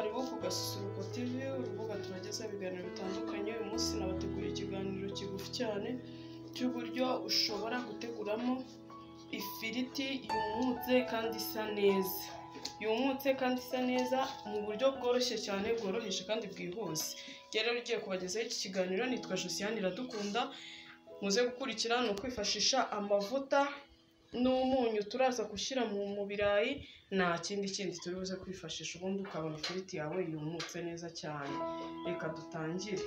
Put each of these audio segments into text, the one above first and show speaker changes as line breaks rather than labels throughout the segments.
rwo kugasusuruko TV urubuga tubagezaho ibiganiro bitandukanye uyu munsi nabateguriye ikiganiro kigufi cyane cy'uburyo ushobora guteguramo ifiriti yumutse kandi isa neza yumutse kandi isa neza mu buryo bworoshye cyane bworoheje kandi bwihuse rero ugiye kubagezaho iki kiganiro nitwa josiane iradukunda muze gukurikira ni ukwifashisha amavuta n'umunyu turaza gushyira mu mu birayi nta kindi kindi turi buze kwifashisha ubundi ukabona ifiriti yawe yumutse neza cyane reka dutangire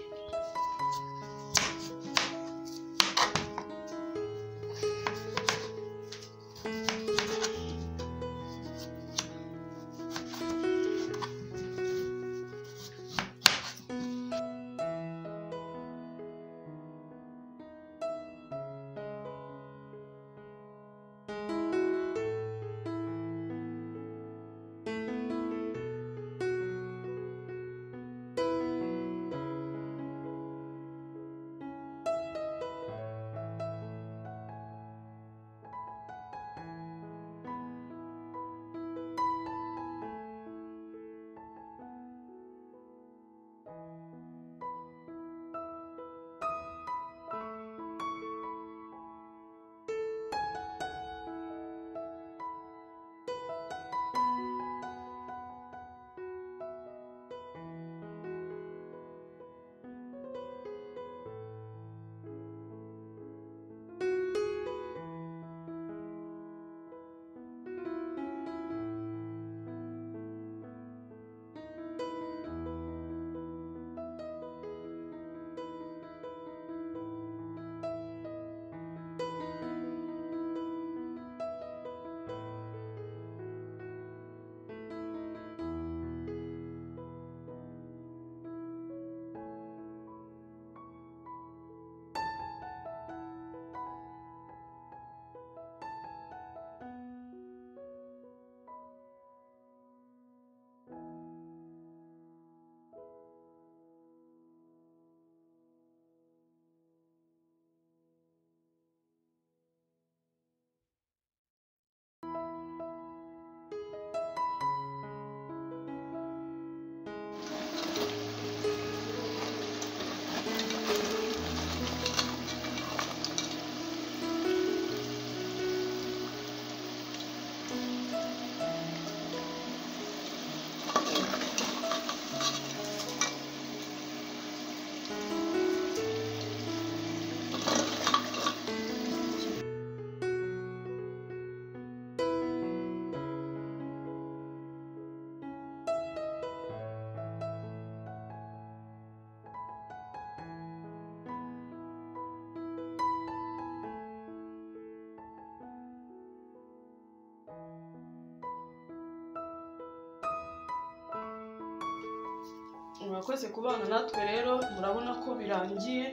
murakoze kubana natwe rero murabona ko birangiye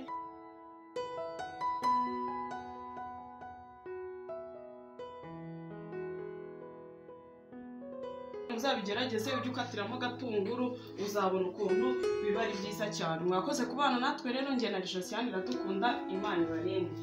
uzabigerageze ujye ukatiramo agatunguru uzabona ukuntu biba ari byiza cyane mwakoze kubana natwe rero ngena na josiane iradukunda imana ibarinde